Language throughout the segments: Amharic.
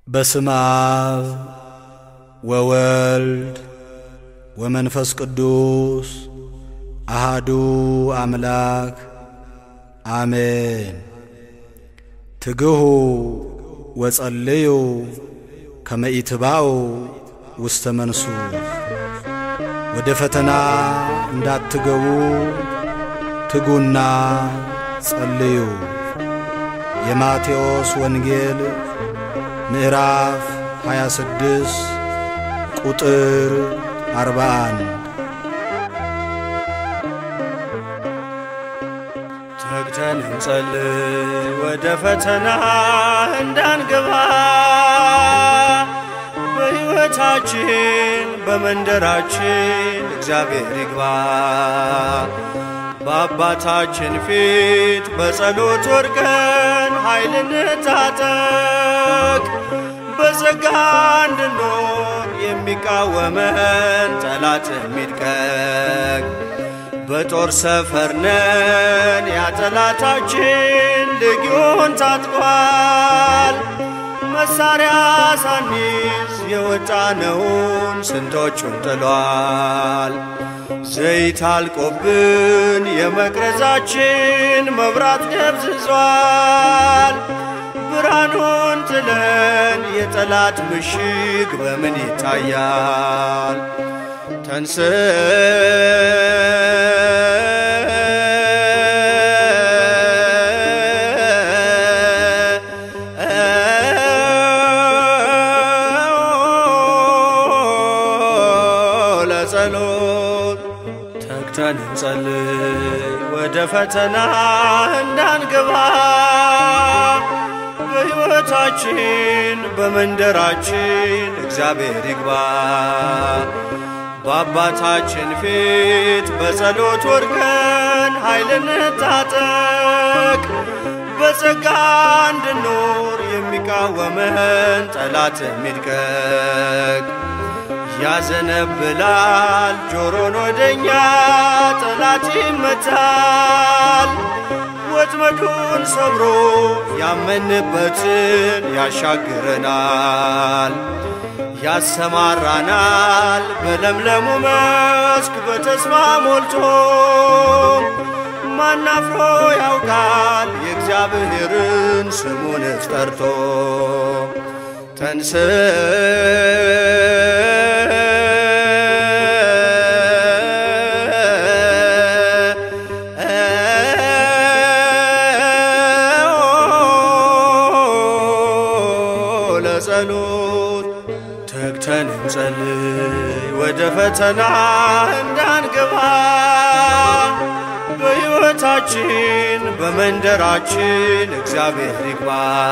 በስመ አብ ወወልድ ወመንፈስ ቅዱስ አሃዱ አምላክ አሜን። ትግሁ ወጸልዩ ከመ ኢትባኡ ውስተ መንሱ ወደ ፈተና እንዳትገቡ ትጉና ጸልዩ። የማቴዎስ ወንጌል ምዕራፍ 26 ቁጥር 41 ተግተን እንጸልይ ወደ ፈተና እንዳንገባ በሕይወታችን በመንደራችን እግዚአብሔር ይግባ። በአባታችን ፊት በጸሎት ወድቀን ኃይል እንታጠቅ። በጸጋ እንድኖር የሚቃወመን ጠላት የሚድቀቅ በጦር ሰፈር ነን ያጠላታችን ልጊዮን ታጥቋል። መሳሪያ ሳኒዝ የወጣነውን ስንቶቹን ጥሏል። ዘይት አልቆብን የመቅረዛችን መብራት ደብዝዟል። ብርሃኑን ጥለን የጠላት ምሽግ በምን ይታያል? ተንስ ለጸሎት ተግተን እንጸልይ ወደ ፈተና እንዳንገባ በሕይወታችን በመንደራችን እግዚአብሔር ይግባ። በአባታችን ፊት በጸሎት ወድቀን ኃይል እንታጠቅ። በጸጋ እንድኖር የሚቃወመን ጠላት የሚድቀቅ ያዘነብላል ጆሮን ወደኛ ጠላት ይመታል። ወጥመዱን ሰብሮ ያመንበትን ያሻግረናል። ያሰማራናል በለምለሙ መስክ በተስፋ ሞልቶ ማናፍሮ ያውቃል የእግዚአብሔርን ስሙን ጠርቶ ተንስ ለጸሎት ተግተን እንጸልይ ወደ ፈተና እንዳንገባ በሕይወታችን በመንደራችን እግዚአብሔር ይግባ።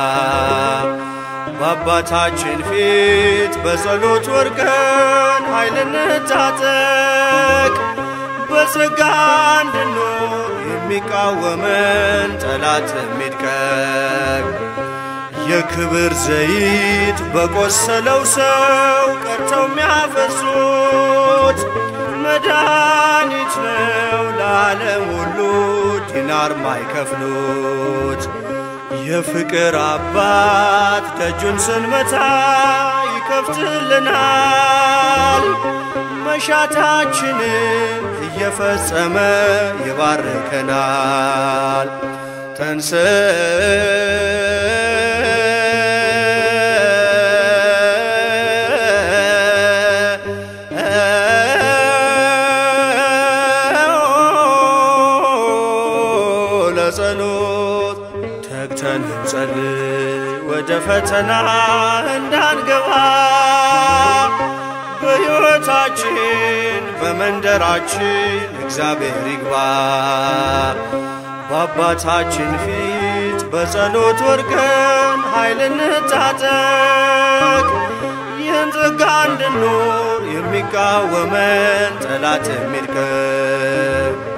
በአባታችን ፊት በጸሎት ወድቀን ኃይል እንታጠቅ። በጸጋ እንድኖር የሚቃወመን ጠላት የሚድቀቅ የክብር ዘይት በቆሰለው ሰው ቀርተው የሚያፈሱት መድኃኒት ነው ለዓለም ሁሉ ዲናር ማይከፍሉት። የፍቅር አባት ደጁን ስንመታ ይከፍትልናል። መሻታችንን እየፈጸመ ይባርከናል። ተንስ ለጸሎት ተግተን እንጸልይ ወደ ፈተና እንዳንገባ በሕይወታችን በመንደራችን እግዚአብሔር ይግባ። በአባታችን ፊት በጸሎት ወድቀን ኃይል እንታጠቅ። ይህን ጸጋ እንድኖር የሚቃወመን ጠላት የሚድቀቅ